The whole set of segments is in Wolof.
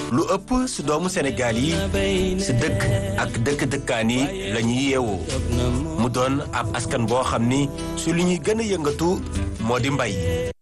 lu ëpp si doomu Sénégal yi si dëkk ak dëkk-dëkkaan yi la ñuy yeewoo mu doon ab askan boo xam ni su li ñuy gën a yëngatu moo di mbay.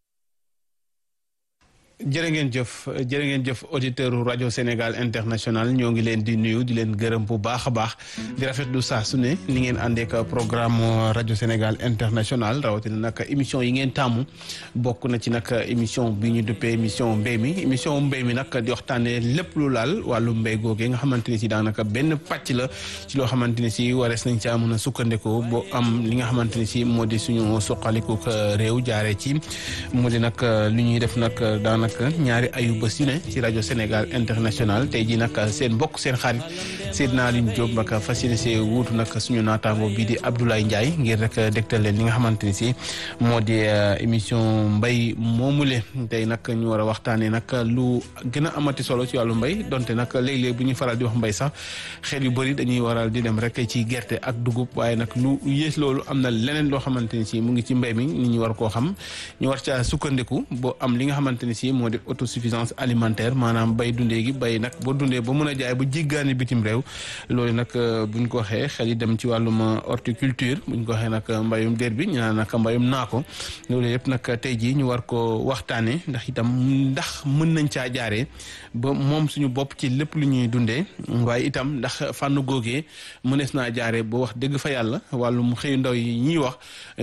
jërë ngeen jëf jërë ngeen jëf auditeur rajo Sénégal international ñoo ngi leen di nuyu di leen gërëm bu baax a baax di rafetlu saa su ne ni ngeen àndeek programme rajo Sénégal international rawatina nag émission yi ngeen tàmmu bokk na ci nag émission bi ñu duppee émission mbéy mi émission mbéy mi nag di waxtaanee lépp lu laal wàllu mbéy googee nga xamante ni si daanaka benn pàcc la ci loo xamante ni si warees nañ caa mën a sukkandiku boo am li nga xamante ni si moo di suñu suqaliku réew jaaree ci moo di nag li ñuy def nag daanaka ñaari ayu bés yu ne ci rajo Sénégal international tey jii nag seen mbokk seen xarit Seydina Alioune Diop nag fas yéene see wuutu nag suñu naataango bii di Abdoulaye Ndiaye ngir rek dégtal leen li nga xamante ni si moo di émission mbay moomule tey nag ñu war a waxtaanee nag lu gën a amati solo ci wàllu mbay donte nag léeg-léeg bu ñuy faral di wax mbay sax xel yu bëri dañuy waral di dem rek ci gerte ak dugub waaye nag lu yées loolu am na leneen loo xamante ni si mu ngi ci mbay mi nit ñi war koo xam ñu war caa sukkandiku boo am li nga xamante ni si moo di autosuffisance alimentaire maanaam bay dundee gi bay nag boo dundee ba mën a jaay ba jéggaani bitim réew loolu nag buñ ko waxee xel yi dem ci wàllum horticulture buñ ko waxee nag mbayum dér bi ñu naan nag mbayum naako loolu yëpp nag tey jii ñu war ko waxtaanee ndax itam ndax mën nañ caa jaaree ba moom suñu bopp ci lépp lu ñuy dundee waaye itam ndax fànn googee mënees naa jaaree ba wax dëgg fa yàlla wàllum xëyu ndaw yi ñuy wax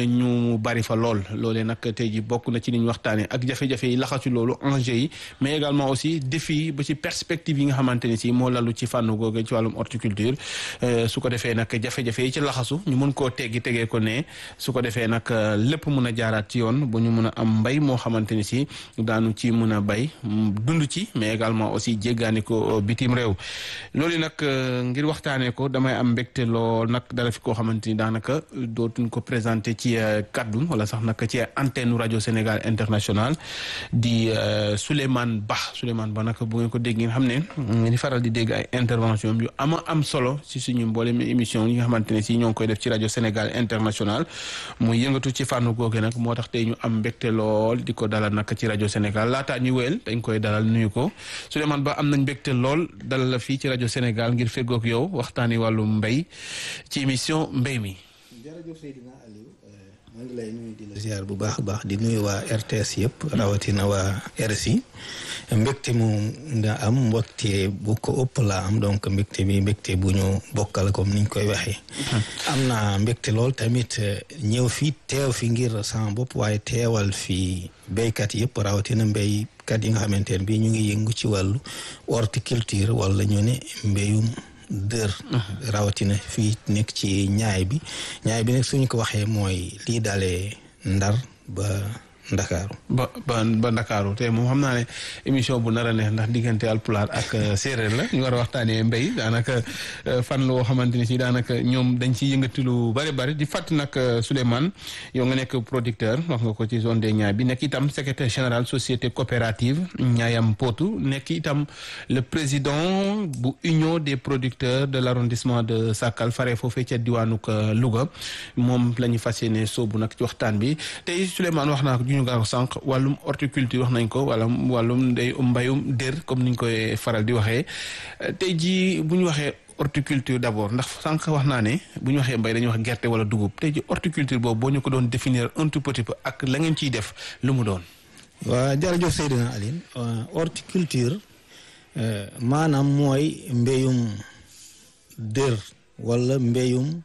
ñu bari fa lool loolee nag tey jii bokk na ci li ñu waxtaanee ak jafe-jafe yi laxasu loolu enjeu yi mais également aussi défi yi ba ci perspective yi nga xamante ni si moo lalu ci fànn googu ci wàllum horticulture su ko defee nag jafe-jafe yi ci laxasu ñu mën koo teggi tegee ko ne su ko defee nag lépp mun a jaaraat ci yoon bu ñu mun a am mbay moo xamante ni si daanu ci mun a bay dund ci mais également aussi jéggaani ko bitim réew loolu nag ngir waxtaanee ko damay am mbégte lool nag dara fi koo xamante ni daanaka dootuñ ko présenté ci kaddu wala sax nag ci antenne rajo Sénégal international di Souleymane Ba Souleymane Ba nag bu ngeen ko dégg ngeen xam ne ngeen faral di dégg ay intervention yu ama am solo si suñu mboolem émission yi nga xamante ne si ñoo ngi koy def ci rajo Sénégal international muy yëngatu ci fànn googu nag moo tax tey ñu am mbégte lool di ko dalal nag ci rajo Sénégal laataa ñu wéyal dañ koy dalal nuyu ko Souleymane Ba am nañ mbégte lool dalal la fii ci rajo Sénégal ngir feggoog yow waxtaani wàllu mbéy ci émission mbéy mi. jërëjëf Seydina Aliou maa ngi lay nuyu di la ziar bu baax a baax di nuyu waa RTS yëpp rawatina waa RSI mbégte mu nga am mbégte bu ko ëpp laa am donc mbégte bi mbégte bu ñu bokkal comme niñ koy waxee. am na mbégte lool tamit ñëw fii teew fi ngir sama bopp waaye teewal fi béykat yëpp rawatina mbéykat yi nga xamante ne bii ñu ngi yëngu ci wàllu horticulture wala ñu ne mbéyum. dër rawatina fii nekk ci ñaay bi ñaay bi nag suñu ko waxee mooy lii dalee ndar ba ndakaaru ba ba ba ndakaaru te moom xam naa ne émission bu nar a neex ndax diggante alpulaar ak séeréer la ñu war a waxtaanee mbéy daanaka fan la woo xamante ni si daanaka ñoom dañ ci yëngati lu bari bari di fàttali nag Souleymane yow nga nekk producteur wax nga ko ci zone des Niayes bi nekk itam secrétaire général société coopérative Niayam Potou nekk itam le président bu union des producteurs de l' arrondissement de Sakal fare foofee ca diwaanuk Louga moom la ñu fas yéene soobu nag ci waxtaan bi tey Souleymane wax naa ko ñu nga ko sànq wàllum horticulture wax nañ ko wala wàllum ndey mbayum dér comme niñ koy faral di waxee tey jii bu ñu waxee horticulture d'abord ndax sànq wax naa ne bu ñu waxee mbay dañuy wax gerte wala dugub tey jii horticulture boobu boo ñu ko doon définir un tout petit peu ak la ngeen ciy def lu mu doon. waa jërëjëf Seydina Aline horticulture maanaam mooy mbéyum dër wala mbéyum.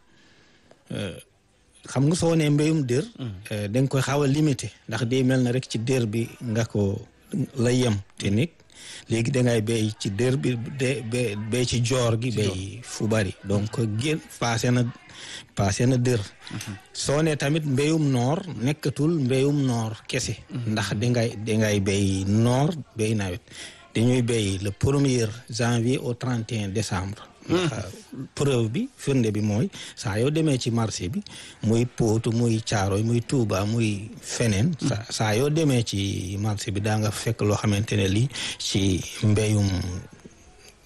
xam nga soo nee mbéyum dër da nga koy xaw a limité ndax day mel na rek ci dër bi nga ko la yem te nit léegi da ngay béy ci dër bi de béy ci joor gi béy fu bari donc gén passé na passé na dër soo nee tamit mbéyum noor nekkatul mbéyum noor kese ndax dangay dangay béy noor béy nawet dañuy béy le premier janvier au 31 décembre preuve bi firnde bi mooy saa yoo demee ci marché bi muy Potou muy Caaroy muy Touba muy feneen saa yoo demee ci marché bi daa nga fekk loo xamante ne lii ci mbéyum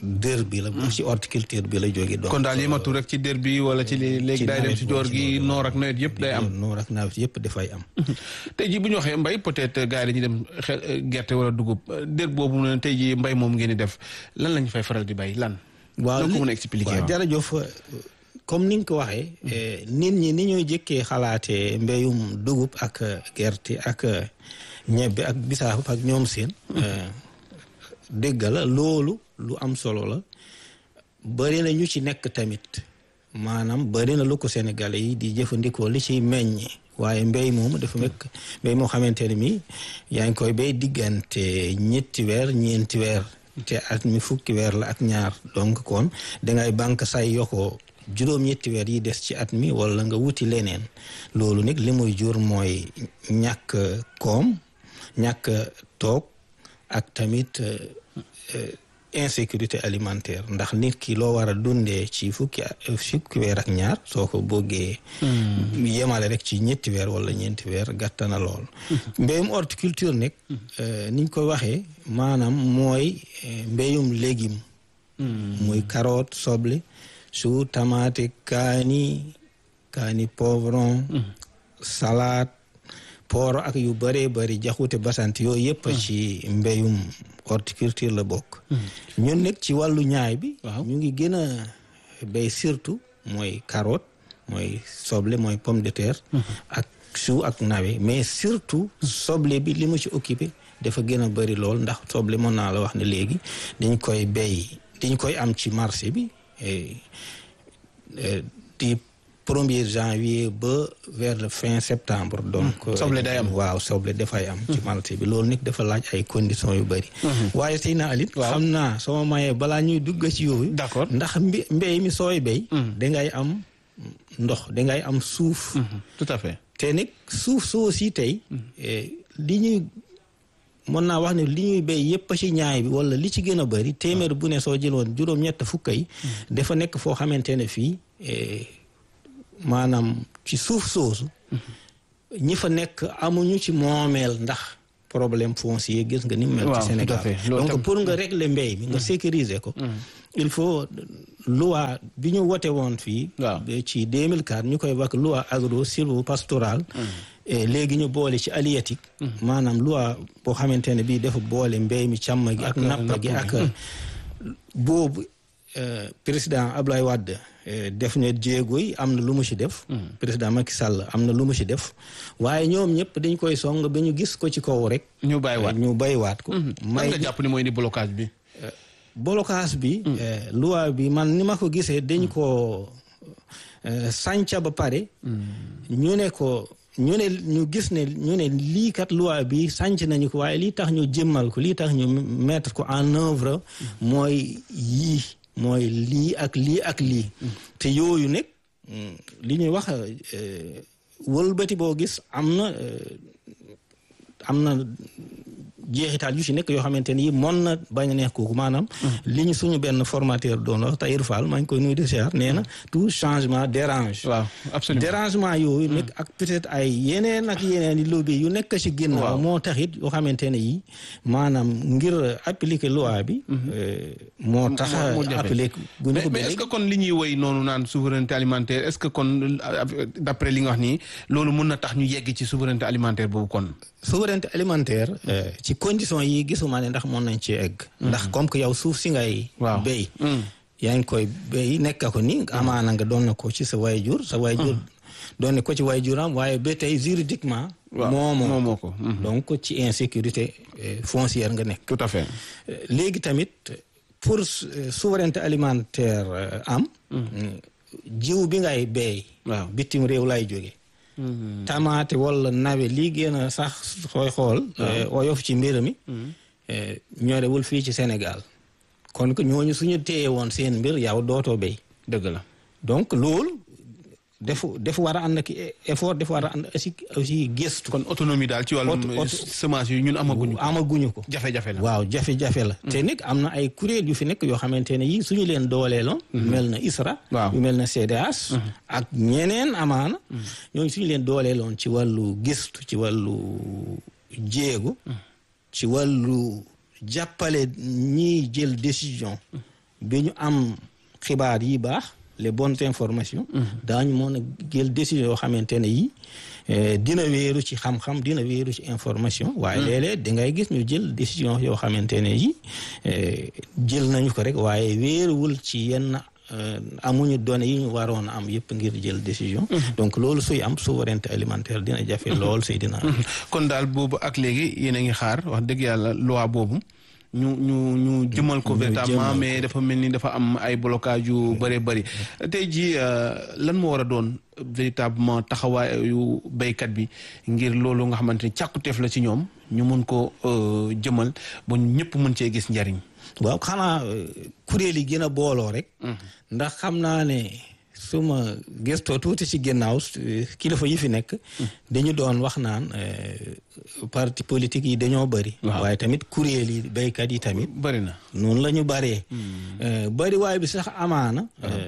dër bi la ci horticulture bi la jóge donc kon daal yematu rek ci dër bi wala ci li léegi day dem ci joor gi noor ak nawet yëpp day am noor ak nawet yëpp dafay am tey jii bu ñu waxee mbay peut-être gars yi dañuy dem xel gerte wala dugub dër boobu ne tey jii mbay moom ngeen di def lan lañ fay faral di bay lan waaw ko mën a expliquer waaw jërëjëf comme ni nga ko waxee nit ñi ni ñooy jëkkee xalaatee mbéyum dugub ak gerte ak ñebbe ak bisaab ak ñoom seen dégg la loolu lu am solo la bëri na ñu ci nekk tamit maanaam bëri na lu ko Sénégalais yi di jëfandikoo li ciy meññ waaye mbéy moom dafa mekk mbéy moo xamante ne mi yaa ngi koy béy diggante ñetti weer ñeenti weer te at mi fukki weer la ak ñaar donc kon dangay banque say yokoo juróom-ñetti weer yi des ci at mi wala nga wuti leneen loolu nag li muy jur mooy ñàkk koom ñàkk toog ak tamit insécurité alimentaire ndax nit ki loo war a dundee ci fukki fukki weer ak ñaar soo ko bëggee yemale rek ci ñetti weer wala ñeenti weer gàtta na lool mbéyum horticulture nag niñ ko waxee maanaam mooy mbéyum légume muy carotte soble su tamaate kaani kaani poivron salade pooro ak yu bëree bëri jaxute basant yooyu yëpp ci mbéyum horticulture la bokk ñun nag ci wàllu ñaay bi ñu ngi gën a béy surtout mooy carotte mooy soble mooy pomme de terre ak su ak nawe mais surtout soble bi li mu ci occupé dafa gën a bëri lool ndax soble mën naa la wax ne léegi dañ koy béy dañ koy am ci marché bi di premier janvier ba vers le fin septembre donc soble day am waaw soble dafay am ci marché bi loolu nag dafa laaj ay conditions yu bëri waaye tey na alit xam naa sama mayee balaa ñuy dugg ci yooyu d'accord ndax mbi mbéy mi sooy béy dangay am ndox dangay am suuf tout à fait te nag suuf soo si tey li ñuy mën naa wax ne li ñuy béy yëpp ci ñaay bi wala li ci gën a bëri téeméer bu ne soo jëloon juróom-ñett fukka yi dafa nekk foo xamante ne fii maanaam ci suuf soosu ñi fa nekk amuñu ci moomeel ndax problème foncier gis nga ni mu mel ci Sénégal donc pour nga régler mbéy mi nga sécuriser ko il faut loi bi ñu wote woon fii ci 2004 ñu koy wax loi agro sylvo-pastorale léegi ñu boole ci halieutique maanaam loi boo xamante ne bii dafa boole mbéy mi càmm gi ak napp gi ak boobu président Ablaye Wade def ne jéego yi am na lu mu ci def président Macky Sall am na lu mu ci def waaye ñoom ñëpp dañ koy song ba ñu gis ko ci kaw rek ñu bàyyiwaat ñu bàyyiwaat ko may nga jàpp ni mooy ni blocage bi blocage bi loi bi man ni ma ko gisee dañ ko sànca ba pare ñu ne ko ñu ne ñu gis ne ñu ne lii kat loi bi sànc nañu ko waaye lii tax ñu jëmmal ko lii tax ñu mettre ko en œuvre mooy yii mooy lii ak lii ak lii te yooyu nag li ñuy wax wëlbati boo gis am na am na jeexital yu ci nekk yoo xamante ni mën na bañ a neex kooku maanaam li ñu suñu benn formateur doon wax Tahir Fall maa ngi koy nuyu de siyaar nee na tout changement dérange waaw absolument dérangement yooyu nekk ak peut-être ay yeneen ak yeneen i lobby yu nekk ci ginnaaw moo taxit yoo xamante ne yi maanaam ngir appliquer loi bi moo tax appliquer guñu ko mais est-ce que kon li ñuy woy noonu naan souveraineté alimentaire est-ce que kon d'après li nga wax nii loolu mun na tax ñu yegg ci souveraineté alimentaire boobu kon souveraineté alimentaire ci condition yi gisuma ne ndax mën nañ ci egg ndax comme que yow suuf si ngay béy yaa ngi koy béy nekk ko ni amaana nga doon na ko ci sa waajur sa waajur doon na ko ci waajuram waaye ba tey juridiquement moomoo ko donc ci insécurité foncière nga nekk tout à fait léegi tamit pour souveraineté alimentaire am jiw bi ngay béy waaw bitim réew lay jóge tamaate wala nawe lii gën a sax xooy xool oyof ci mbir mi ñorewul fii ci Sénégal kon que ñooñu suñu téye woon seen mbir yow dootoo béy dëgg la donc loolu dafa dafa war a ànd ak effort dafa war a ànd aussi aussi gëstu kon autonomie daal ci wàllum semence yi ñun amaguñu ko amaguñu ko jafe-jafe la waaw jafe-jafe la te nag am na ay kuréel yu fi nekk yoo xamante ne yi suñu leen dooleeloon mel na ISRA yu mel na CDH ak ñeneen amaana ñooñu suñu leen dooleeloon ci wàllu gëstu ci wàllu jéego ci wàllu jàppale ñiy jël décision bi ñu am xibaar yi baax les bonnes informations daañu mën a jël décision yoo xamante ne yi dina wéeru ci xam-xam dina wéeru ci information waaye léeg-léeg dangay gis ñu jël décision yoo xamante ne yi jël nañu ko rek waaye wéeruwul ci yenn amuñu données yi ñu waroon a am yëpp ngir jël décision donc loolu suy am souveraineté alimentaire dina jafe lool suy dina kon daal boobu ak léegi yéen a ngi xaar wax dëgg yàlla loi boobu ñu ñu ñu jëmal ko véritablement mais dafa mel ni dafa am ay blocage yu bëree bëri tey jii lan moo war a doon véritablement taxawaayu béykat bi ngir loolu nga xamante ni càkkuteef la ci ñoom ñu mun ko jëmal ba ñëpp mën cee gis njariñ waaw xanaa kuréel yi gën a booloo rek ndax xam naa ne suma gëstoo tuuti ci ginnaaw kilifa yi fi nekk dañu doon wax naan parti politique yi dañoo bëri waaye tamit kuréel yi béykat yi tamit bëri na noonu la ñu bëree bëri waaye bi sax amaana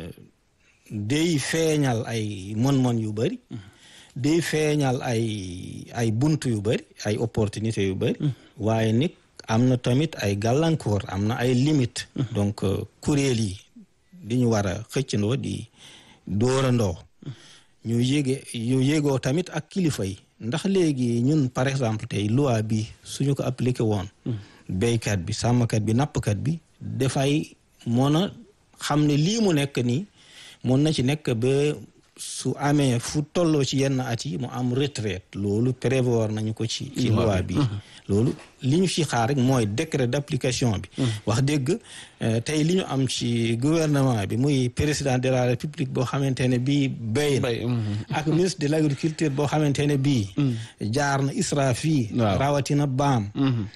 day feeñal ay mon-mon yu bëri day feeñal ay ay bunt yu bëri ay opportunité yu bëri waaye nit am na tamit ay gàllankoor am na ay limite donc kuréel yi di ñu war a xëccandoo di dóorandoo ñu yége ñu yégoo tamit ak kilifa yi ndax léegi ñun par exemple tey loi bi suñu ko appliqué woon béykat bi sàmmkat bi nappkat bi dafay mën a xam ne lii mu nekk nii mun na ci nekk ba su amee fu tolloo ci yenn at yi mu am retraite loolu prévoir nañu ko ci ci loi bi loolu li ñu ci xaar rek mooy décret d'application bi wax dëgg tey li ñu am ci gouvernement bi muy président de la république boo xamante ne bii béy na ak ministre de l'agriculture boo xamante ne bii jaar na ISRA fii rawatina baam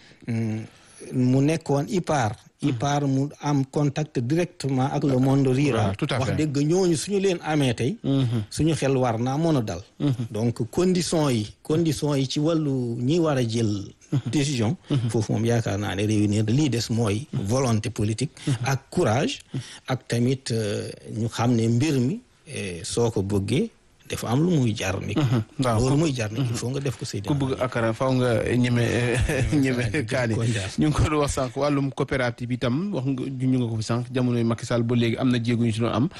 mu nekkoon IPAR IPAR mu am contact directement ak le monde rural wax dëgg ñooñu suñu leen amee tey suñu xel war naa mën a dal donc condition yi condition yi ci wàllu ñi war a jël décision foofu moom yaakaar naa ne réunir lii des mooy volonté politique ak courage ak tamit ñu xam ne mbir mi soo ko bëggee dafa am lu muy jar nit loolu muy jar nit il faut nga def ko Seydina ku bëgg akara faw nga ñeme ñeme kaani ñu ngi ko doon wax sànq wàllum coopérative itam wax nga ñu nga ko fi sànq jamonoy Macky Sall ba léegi am na jéego ñu si doon am